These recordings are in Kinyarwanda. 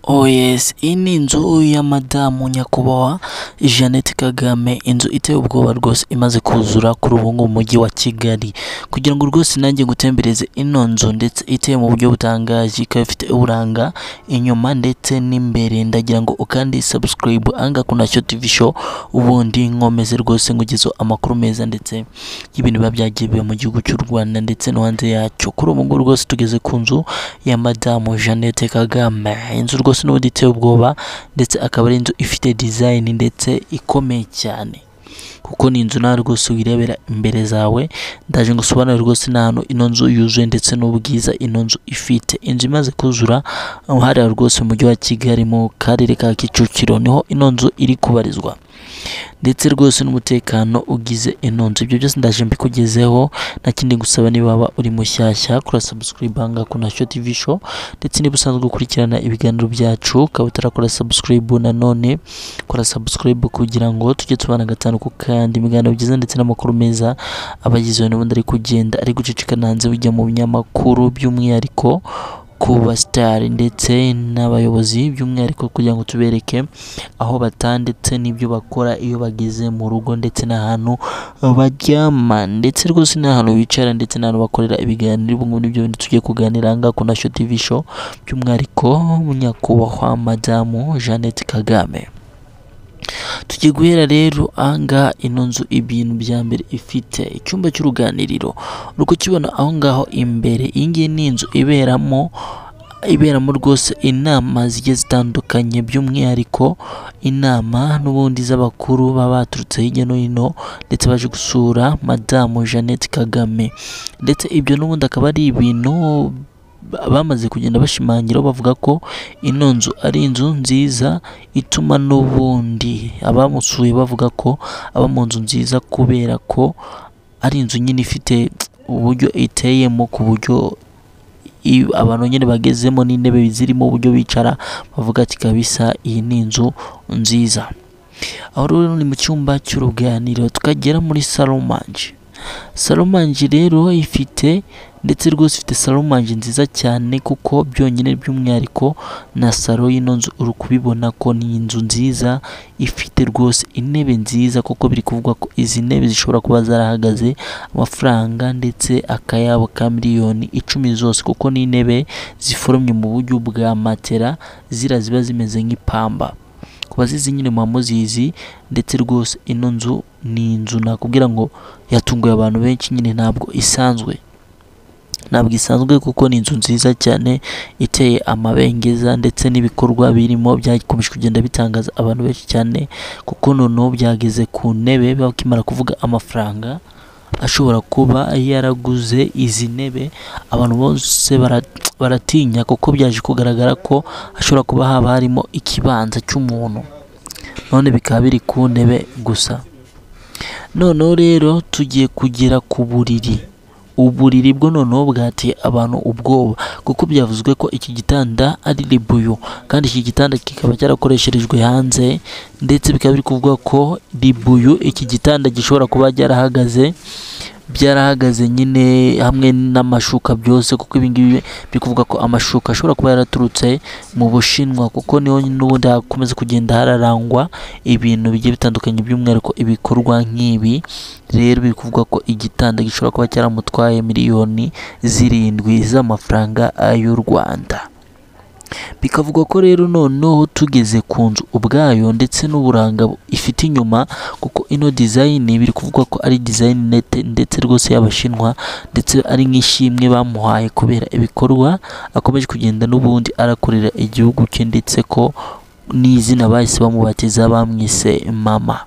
Oh yes, iyi ni inzu ya madamu nyakubahwa Jeannette Kagame inzu iteye ubwoba rwose imaze kuzura kuri ubu ngubu mu mujyi wa Kigali kugira ngo rwose nanjye ngutembereze ino nzu ndetse iteye mu buryo butangaje ikaba ifite uburanga inyuma ndetse n'imbere ndagira ngo ukandi subscribe anga kuna Shyo TV show ubundi nkomeze rwose ngugezeho amakuru meza ndetse y'ibintu biba byagiye biba mu gihugu cy'u Rwanda ndetse no hanze yacyo kuri ubu ngubu rwose tugeze ku nzu ya madamu Jeannette Kagame inzu rwose n'ubundi iteye ubwoba ndetse akaba ari inzu ifite design ndetse ikomeye cyane kuko ni inzu nawe rwose wirebera imbere zawe ndaje ngo usobanure rwose n'ahantu ino nzu yuzuye ndetse n'ubwiza ino nzu ifite inzu imaze kuzura aho hariya rwose mu mujyi wa Kigali mu karere ka Kicukiro niho ino nzu iri kubarizwa ndetse rwose n'umutekano ugize ino nzu ibyo byose ndaje mbikugezeho nta kindi ngusaba niba waba uri mushyashya kora subscribe hanga kuna Shyo TV show ndetse niba usanzwe ukurikirana ibiganiro byacu ukaba utarakora subscribe nanone kora subscribe kugira ngo tujye tubana gatanu ku kandi ibiganiro byiza ndetse n'amakuru meza abagizeho n'ubundi ari kugenda ari gucicikana hanze bijya mu binyamakuru by'umwihariko ku basitari ndetse n'abayobozi by'umwihariko kugira ngo tubereke aho bataha ndetse n'ibyo bakora iyo bageze mu rugo ndetse n'ahantu baryama ndetse rwose n'ahantu bicara ndetse n'ahantu bakorera ibiganiro ubu ngubu nibyo bintu tugiye kuganira aha ngaha ku Shyo TV show by'umwihariko nyakubahwa madamu Jeannette Kagame tugiye guhera rero aha ngaha ino nzu ibintu bya mbere ifite icyumba cy'uruganiriro uri kukibona aho ngaho imbere iyi ngiyi ni inzu iberamo iberamo rwose inama zigiye zitandukanye by'umwihariko inama n'ubundi z'abakuru baba baturutse hirya no hino ndetse baje gusura madamu Jeannette Kagame ndetse ibyo n'ubundi akaba ari ibintu bamaze kugenda bashimangira bavuga ko ino nzu ari inzu nziza ituma n'ubundi abamusuye bavuga ko aba mu nzu nziza kubera ko ari inzu nyine ifite uburyo iteyemo ku buryo i- abantu nyine bagezemo n'intebe zirimo uburyo bicara bavuga ati kabisa iyi ni inzu nziza aho rero ni mu cyumba cy'uruganiriro tukagera muri salomanje salomanje rero ifite ndetse rwose ifite salomanje nziza cyane kuko byonyine by'umwihariko na salo y'ino nzu uri kubibona ko ni inzu nziza ifite rwose intebe nziza kuko biri kuvugwa ko izi ntebe zishobora kuba zarahagaze amafaranga ndetse akayabo ka miliyoni icumi zose kuko ni intebe ziforomye mu buryo bwa matera zira ziba zimeze nk'ipamba ku bazizi nyine muba muzizi ndetse rwose ino nzu ni inzu nakubwira ngo yatunguye abantu benshi nyine ntabwo isanzwe ntabwo isanzwe kuko ni inzu nziza cyane iteye amabengeza ndetse n'ibikorwa birimo byakomeje kugenda bitangaza abantu benshi cyane kuko noneho byageze ku ntebe bakimara kuvuga amafaranga ashobora kuba yaraguze izi ntebe abantu bose bara- baratinya kuko byaje kugaragara ko hashobora kuba haba harimo ikibanza cy'umuntu none bikaba biri ku ntebe gusa noneho rero tugiye kugera ku buriri uburiri bwo noneho bwateye abantu ubwoba kuko byavuzwe ko iki gitanda ari ribuyu kandi iki gitanda kikaba cyarakoresherejwe hanze ndetse bikaba biri kuvuga ko ribuyu iki gitanda gishobora kuba cyarahagaze byarahagaze nyine hamwe n'amashuka byose kuko ibi ngibi biri kuvuga ko amashuka ashobora kuba yaraturutse mu bushinwa kuko niho n'ubundi hakomeza kugenda hararangwa ibintu bigiye bitandukanye by'umwihariko ibikorwa nk'ibi rero biri kuvuga ko igitanda gishobora kuba cyaramutwaye miliyoni zirindwi z'amafaranga y'u Rwanda bikavugwa ko rero noneho tugeze ku nzu ubwayo ndetse n'uburanga bu- ifite inyuma kuko ino design biri kuvuga ko ari design nete ndetse rwose y'abashinwa ndetse ari nk'ishimwe bamuhaye kubera ibikorwa akomeje kugenda n'ubundi arakorera igihugu cye ndetse ko n'izina bahise bamubatiza bamwise mama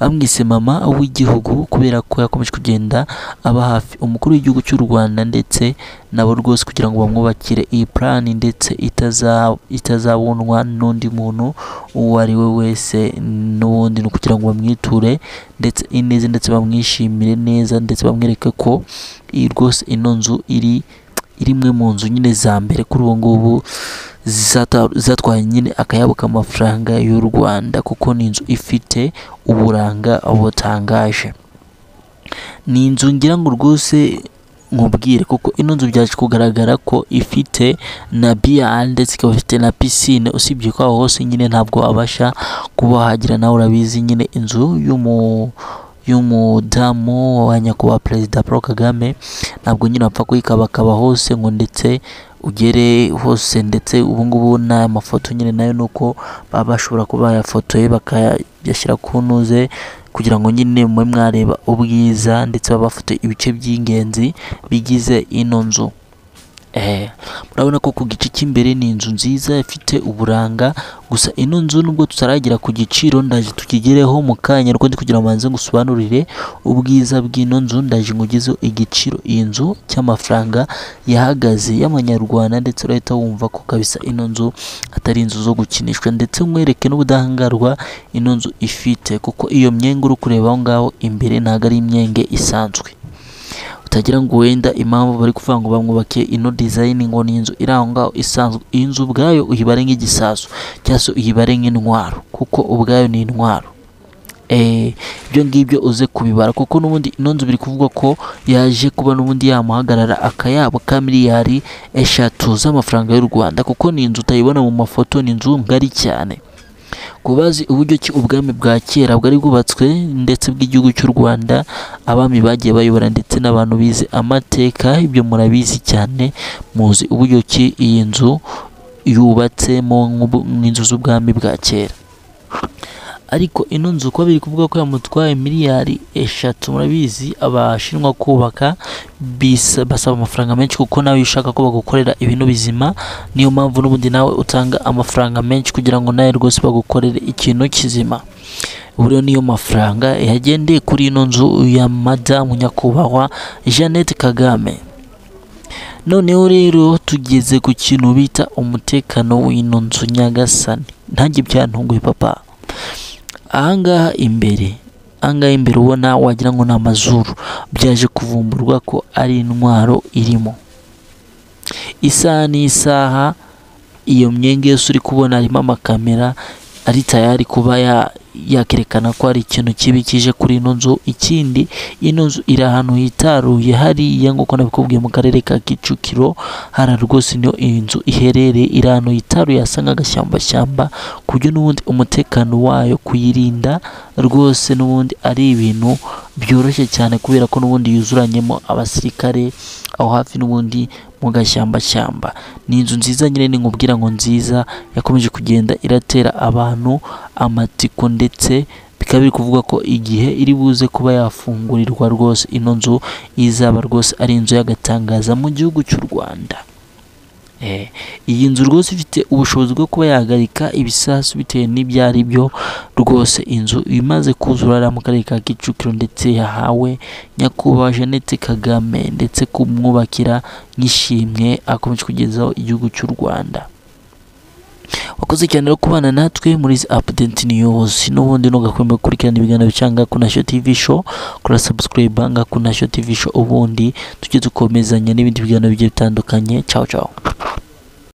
bamwise mama w'igihugu kubera ko yakomeje kugenda aba hafi umukuru w'igihugu cy'u Rwanda ndetse nabo rwose kugira ngo bamwubakire iyi plani ndetse itaza- itazabunwa n'undi muntu uwo ari we wese n'ubundi ni ukugira ngo bamwiture ndetse ineza ndetse bamwishimire neza ndetse bamwereke ko iyi rwose ino nzu iri iri imwe mu nzu nyine za mbere kuri ubu ngubu zata- zatwaye nyine akayabo k'amafaranga y'u Rwanda kuko ni inzu ifite uburanga butangaje ni inzu ngira ngo rwose nkubwire kuko ino nzu byaje kugaragara ko ifite na biyari ndetse ikaba ifite na pisine usibye ko aho hose nyine ntabwo wabasha kuba wahagira nawe urabizi nyine inzu y'umu y'umudamu wa nyakubahwa perezida paul kagame ntabwo nyine wapfa kuyikabakaba hose ngo ndetse ugere hose ndetse ubu ngubu n'aya mafoto nyine nayo ni uko baba bashobora kuba bayafotoye bakayashyira ku ntuze kugira ngo nyine mube mwareba ubwiza ndetse baba bafite ibice by'ingenzi bigize ino nzu Eh, murabona ko ku gice cy'imbere ni inzu nziza ifite uburanga gusa ino nzu nubwo tutaragera ku giciro ndaje tukigereho mu kanya ariko ndi kugira ngo manze ngusobanurire ubwiza bw'ino nzu ndaje ngugezeho igiciro iyi nzu cy'amafaranga yahagaze y'amanyarwanda ndetse urahita wumva ko kabisa ino nzu atari inzu zo gukinishwa ndetse nkwereke n'ubudahangarwa ino nzu ifite kuko iyo myenge uri kureba aho ngaho imbere ntabwo ari imyenge isanzwe utagira ngo wenda impamvu bari kuvuga ngo bamwubake ino dizayini ngo ni inzu iri aho ngaho isanzwe iyi nzu ubwayo uyibare nk'igisasu cyangwa se uyibare nk'intwaro kuko ubwayo ni intwaro Eh, ibyo ngibyo uze kubibara kuko n'ubundi ino nzu biri kuvugwa ko yaje kuba n'ubundi yamuhagarara akayabo ka miliyari eshatu z'amafaranga y'u Rwanda kuko ni inzu utayibona mu mafoto ni inzu ngari cyane kubazi uburyo ki ubwami bwa kera bwari bwubatswe ndetse bw'igihugu cy'u Rwanda abami bagiye bayobora ndetse n'abantu bize amateka ibyo murabizi cyane muzi uburyo ki iyi nzu yubatsemo nk'ubu- nk'inzu z'ubwami bwa kera ariko ino nzu uko biri kuvuga ko yamutwaye miliyari eshatu murabizi abashinwa kubaka bisa- basaba amafaranga menshi kuko nawe iyo ushaka ko bagukorera ibintu bizima niyo mpamvu n'ubundi nawe utanga amafaranga menshi kugira ngo nawe rwose bagukorere ikintu kizima ubu rero niyo mafaranga yagendeye kuri ino nzu ya madamu nyakubahwa jeannette kagame noneho rero tugeze ku kintu bita umutekano w'ino nzu nyagasani ntange byantunguye papa ahangaha imbere ahangaha imbere ubona wagira ngo ni amazuru byaje kuvumburwa ko ari intwaro irimo isaha n'isaha iyo myenge yose uri kubona harimo amakamera ari tayari kuba ya- yakerekana ko hari ikintu kibi kije kuri ino nzu ikindi ino nzu iri ahantu hitaruye hariya nk'uko nabikubwiye mu karere ka kicukiro hara rwose niyo iyi nzu iherereye iri ahantu hitaruye hasa nk'agashyambashyamba ku buryo n'ubundi umutekano wayo kuyirinda rwose n'ubundi ari ibintu byoroshye cyane kubera ko n'ubundi yuzuranyemo abasirikare aho hafi n'ubundi mu gashyambashyamba ni inzu nziza nyine ni nkubwira ngo nziza yakomeje kugenda iratera abantu amatiko ndetse bikaba biri kuvuga ko igihe iri buze kuba yafungurirwa rwose ino nzu izaba rwose ari inzu y'agatangaza mu gihugu cy'u Rwanda Eh, iyi nzu rwose ifite ubushobozi bwo kuba yahagarika ibisasu bitewe n'ibyo ari byo rwose inzu imaze kuzura hariya mu karere ka Kicukiro ndetse yahawe nyakubahwa Jeannette Kagame ndetse kumwubakira nk'ishimwe akomeje kugezaho igihugu cy'u Rwanda wakoze cyane rero kubana natwe muri izi apudenti news n'ubundi ntugakombe gukurikirana ibiganiro bicanga ku nasho tv show kora subscribe nga ku nasho tv show ubundi tujye dukomezanya n'ibindi biganiro bigiye bitandukanye ciao ciao